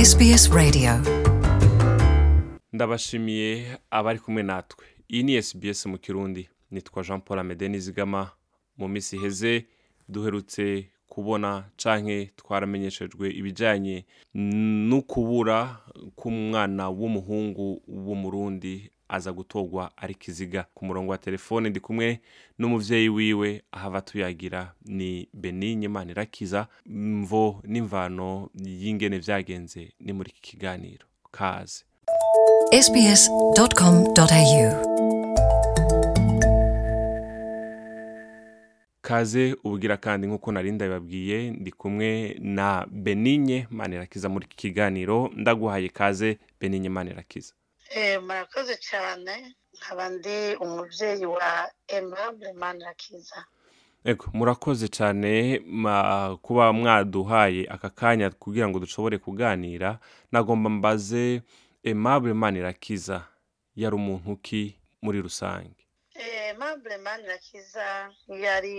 SBS Radio ndabashimiye abari kumwe natwe iyi ni SBS mu kirundi nitwa jean paul amede nizigama mu minsi iheze duherutse kubona canke twaramenyeshejwe ibijanye n'ukubura k'umwana w'umuhungu w'umurundi aza gutorwa ari kiziga ku murongo wa telefone ndi kumwe n'umuvyeyi wiwe ahava tuyagira ni benigne manirakiza mvo n'imvano y'ingene vyagenze ni muri iki kiganiro kaze sbs.com.au kaze ubugira kandi nk'uko nari ndabibabwiye ndi kumwe na benigne manirakiza muri iki kiganiro ndaguhaye kaze benigne manirakiza Eh, murakoze cyane nkaba ndi umubyeyi wa Aimable Manirakiza Ego, murakoze cyane ma- kuba mwaduhaye aka kanya kugira ngo dushobore kuganira nagomba mbaze Aimable Manirakiza yari umuntu ki muri rusange Eh, Aimable Manirakiza yari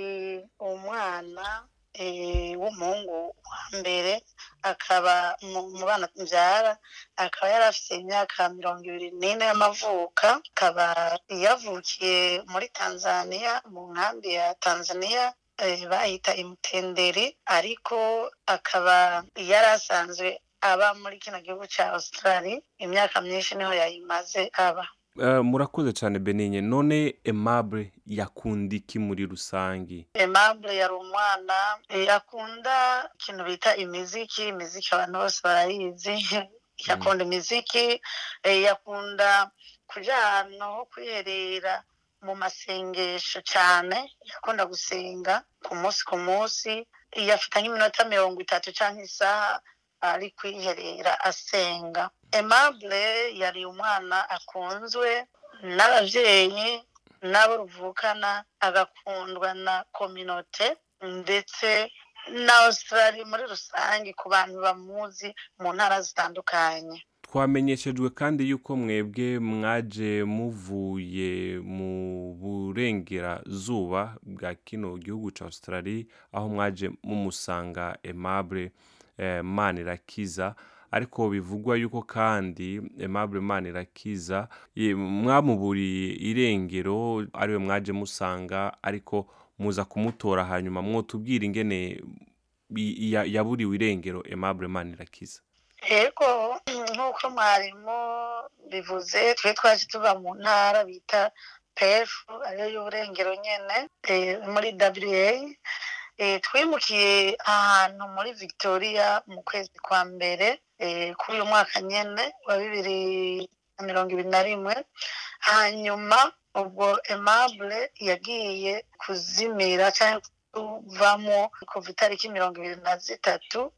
umwana eh, w'umuhungu wa mbere akaba mu mu bana mbyara akaba yari afite imyaka mirongo ibiri n'ine y'amavuka akaba yavukiye muri Tanzania mu nkambi ya Tanzania eh, bahita imutenderi ariko akaba yari asanzwe aba muri kino gihugu cya Australia imyaka myinshi niho yayimaze aba Eh, murakoze cyane Benigne none Aimable yakunda iki muri rusange Aimable yari umwana yakunda ikintu bita imiziki imiziki abantu bose barayizi yakunda imiziki eh, yakunda kuja ahantu ho kwiherera mu masengesho cyane yakunda gusenga ku munsi ku munsi yafata nk'iminota mirongo itatu cyangwa isaha ari kwiherera asenga Aimable yari umwana akunzwe n'abavyeyi n'abo ruvukana agakundwa na kominote ndetse na Australia muri rusange ku bantu bamuzi mu ntara zitandukanye twamenyeshejwe kandi yuko mwebwe mwaje muvuye mu burengerazuba bwa kino gihugu ca Australia aho mwaje mumusanga Aimable eh, Manirakiza ariko bivugwa yuko kandi Aimable Manirakiza ye- mwamuburiye irengero ariwe mwaje musanga ariko muza kumutora hanyuma mwotubwira ingene i- ya- yaburiwe irengero Aimable Manirakiza Ego nk'uko mwarimu bivuze twe twaje tuva mu ntara bita PF ariyo y'uburengero nyene eh, muri WA eh, twimukiye ahantu muri Victoria mu kwezi kwa mbere eh, kuri uyu mwaka nyene wa bibiri na mirongo ibiri na rimwe hanyuma ubwo Aimable yagiye kuzimira cyangwa kuvamo kuva itariki mirongo ibiri na zitatu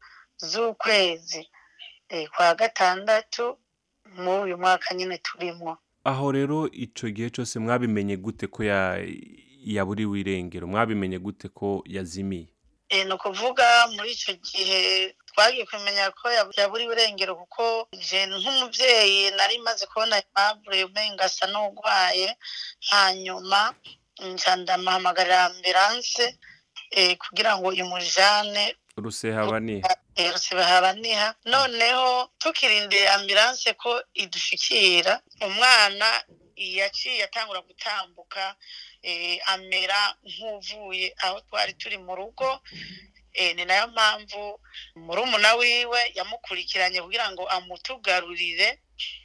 z'ukwezi eh, kwa gatandatu muri uyu mwaka nyine turimo aho rero ico gihe cyose mwabimenye gute ko ya yaburiwe irengero mwabimenye gute ko yazimiye Eh, ni ukuvuga muri icyo gihe twagiye kumenya ko yab- yaburiwe irengero kuko je nk'umubyeyi nari maze kubona Aimable umenga asa n'urwaye hanyuma nca ndamuhamagarira ambilanse eh, kugira ngo imujane rusehabaniha erutse bahabaniha noneho tukirindira ambilanse ko idushikira umwana yaciye atangura gutambuka eh, amera nk'uvuye aho twari turi mu rugo eh, ni nayo mpamvu murumuna wiwe yamukurikiranye kugira ngo amutugarurire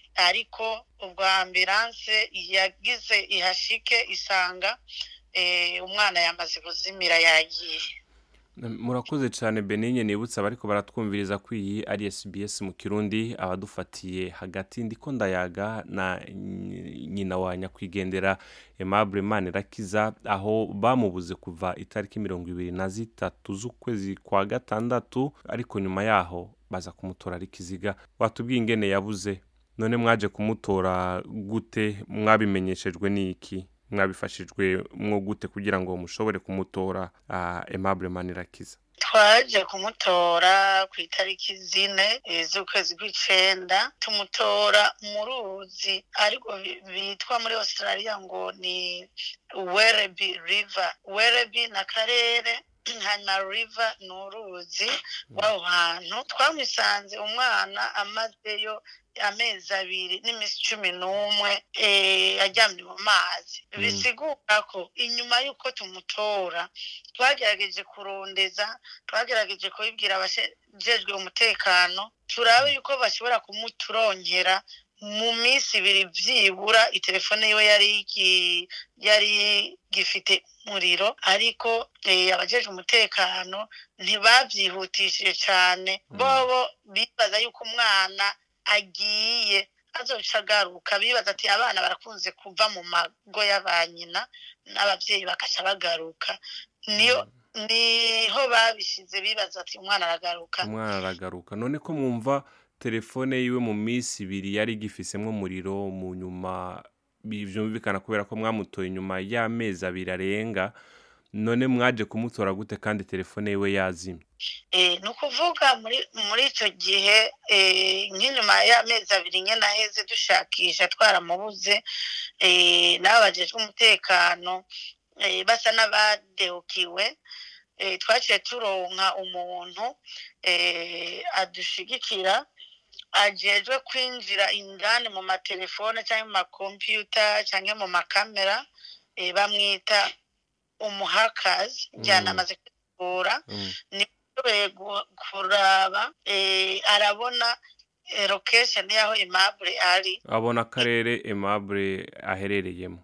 ariko ubwo ambilanse yagize ihashike isanga eh, umwana yamaze kuzimira yagiye murakoze cyane benigne nibutsa abariko baratwumviriza ko iyi ari SBS mu kirundi abadufatiye hagati ndiko ndayaga na nyi- nyina wa nyakwigendera Aimable Manirakiza aho bamubuze kuva itariki mirongo ibiri na zitatu z'ukwezi kwa gatandatu ariko nyuma yaho baza kumutora ari kiziga watubwiye ingene yabuze none mwaje kumutora gute mwabimenyeshejwe n'iki mwabifashijwe mwo gute kugira ngo mushobore kumutora uh, Aimable Manirakiza twaje kumutora ku itariki zine eh, z'ukwezi kw'icenda tumutora mu ruzi ariko bi- bitwa muri australia ngo ni werebi river werebi na karere hanyuma river ni uruzi rw'aho hantu twamusanze umwana amazeyo amezi abiri n'iminsi cumi n'umwe eh, aryamye mu mazi Mm. bisigura ko inyuma y'uko tumutora twagerageje kurondeza twagerageje kubibwira abajejwe umutekano turabe yuko bashobora kumuturongera mu minsi ibiri byibura itelefone yiwe yari igi- yari gifite umuriro ariko eh, abajejwe umutekano ntibabyihutishije cyane Mm. bobo bibaza yuko umwana agiye azoca agaruka bibaza ati abana barakunze kuva mu mago y'abanyina n'ababyeyi bagaca bagaruka niyo niho babishize bibaza ati umwana aragaruka umwana aragaruka none ko mwumva telefone yiwe mu minsi ibiri yari igifisemo umuriro mu nyuma bi- byumvikana kubera ko mwamutoye inyuma y'amezi abiri arenga none mwaje kumutora gute kandi telefone yiwe yazimye Eh, ni ukuvuga muri muri icyo gihe eh, nk'inyuma y'amezi abiri nyine aheze dushakisha twaramubuze eh, n'abo bajejwe umutekano eh, basa n'abadehukiwe eh, twaciye turonka umuntu eh, adushigikira ajejwe kwinjira indani mu matelefone cyangwa mu makompiyuta cyangwa mu makamera eh, bamwita umuhakazi njyana Mm. amaze kwitegura Mm. ashoboye gu- kuraba eh, arabona eh, location y'aho imabure ari abona akarere aimable aherereyemo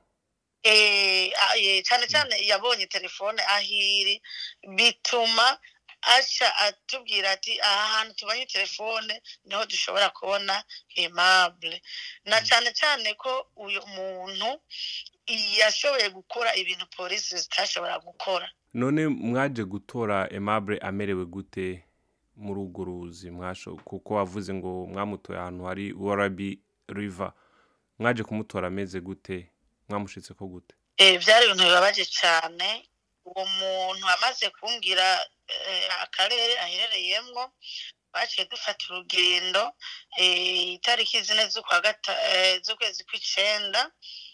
Eh, a- eh, cyane cyane yabonye telefone aho iri bituma aca atubwira ati aha hantu tubonye telefone niho dushobora kubona imabure na cyane cyane ko uyu muntu yashoboye gukora ibintu polisi zitashobora gukora none mwaje gutora aimable amerewe gute muri urwo ruzi mwasho kuko wavuze ngo mwamutoye ahantu hari warabi river mwaje kumutora ameze gute mwamushitse ko gute Eh, byari ibintu bibabaje cyane uwo muntu amaze kumbwira eh, akarere aherereyemo baciye dufata urugendo eh, itariki zine z'ukwa gata- eh, z'ukwezi kw'icenda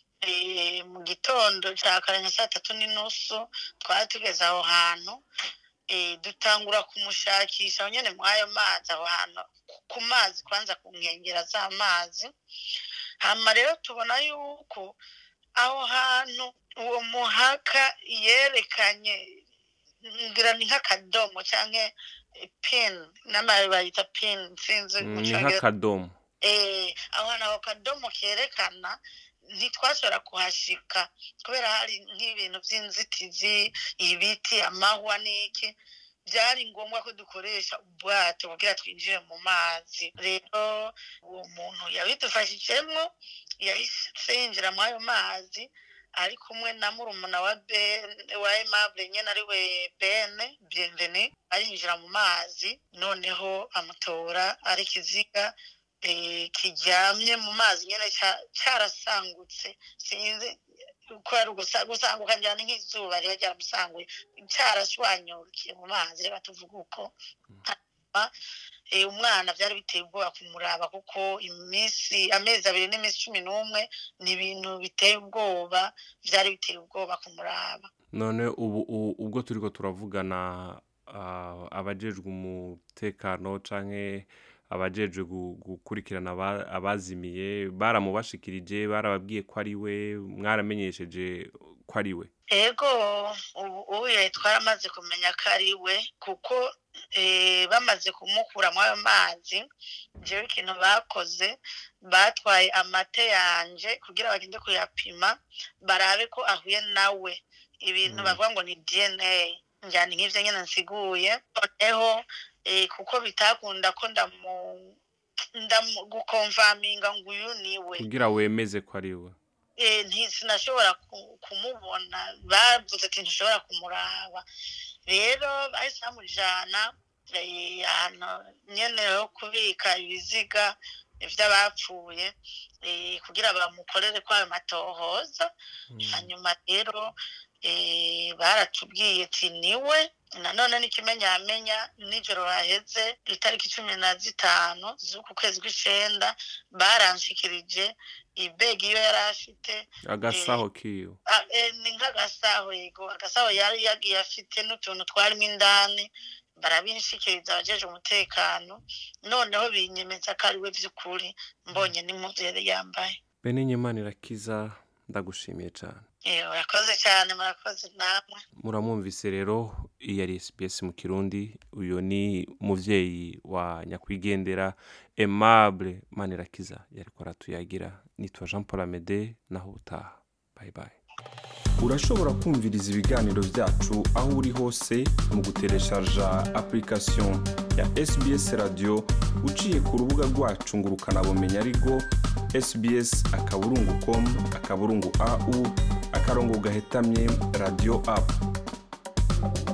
eh, mu gitondo cya kare nka saa tatu n'inusu twari tugeze aho hantu eh, dutangura kumushakisha aho nyine muri ayo mazi aho hantu ku- ku mazi kwanza ku nkengera z'amazi hama rero tubona yuko aho hantu uwo muhaka yerekanye ngira ni nk'akadomo cyangwa pin n'amababi bayita pin sinzi Mm, mu ni cyongereza nk'akadomo eh aho hantu ako kadomo kerekana ntitwashobora kuhashika kubera hari nk'ibintu by'inzitizi ibiti amahwa n'iki byari ngombwa ko dukoresha ubwato kugira twinjire mu mazi rero uwo muntu yabidufashijemo yahise yinjira muri ayo mazi ari kumwe na murumuna wa ben wa aimable nyine ari we bene bienveni arinjira mu mazi noneho amutora ari ikiziga eh, kiryamye mu mazi nyine cya- cyarasangutse sinzi ko ari ugusa- gusanguka njyana nk'izuba riba ryaramusanguye cyarashwanyukiye mu mazi reka tuvuge uko hanyuma eh, umwana byari biteye ubwoba kumuraba kuko iminsi amezi abiri n'iminsi cumi n'umwe ni ibintu biteye ubwoba byari biteye ubwoba kumuraba none ubu u- ubwo turiko turavugana ah, abajejwe umutekano canke abajejwe gu- gukurikirana aba- abazimiye baramubashikirije barababwiye ko ari we mwaramenyesheje ko ari we ego ubu ubu twaramaze kumenya ko ari we kuko eh, bamaze kumukura muri ayo mazi njyewe ikintu bakoze batwaye amate yanje kugira bagende kuyapima barabe ko ahuye nawe ibintu Mm. bavuga ngo ni dna njyana nk'ibyo nyine nsiguye noneho eh, kuko bitakunda ko ndamu ndamu gukomvaminga ngo uyu ni we kugira wemeze ko ari we eh, nti- sinashobora ku- kumubona bavuze ati ntushobora kumuraba rero bahise bamujana eh, ahantu nyene ho kubika ibiziga vy'abapfuye eh, kugira bamukorere kwayo matohoza Mm. hanyuma rero eh, baratubwiye ati niwe nanone n'ikimenyamenya nijoro haheze itariki cumi na zitanu z'uku kwezi kw'icenda baranshikirije ibegi iyo yari afite agasaho kiwe Ah, eh, ni nk'agasaho yego agasaho yari yagiye afite n'utuntu twarimo indani barabinshikiriza abajeje umutekano noneho binyemeza ko ari we by'ukuri mbonye n'impuzu yari yambaye benenye imana irakiza ndagushimiye cyane Eh, murakoze cyane murakoze namwe muramwumvise rero iyi ari SBS mu kirundi uyu ni umuvyeyi wa nyakwigendera Aimable Manirakiza yariko aratuyagira nitwa Jean Paul Amede naho utaha bye bye urashobora kumviriza ibiganiro byacu aho uri hose mu gutereshaja application ya SBS radio uciye ku rubuga rwacu ngo ukanabumenya ariko sbs akaburungu com akaburungu au akarongo gahetamye radio app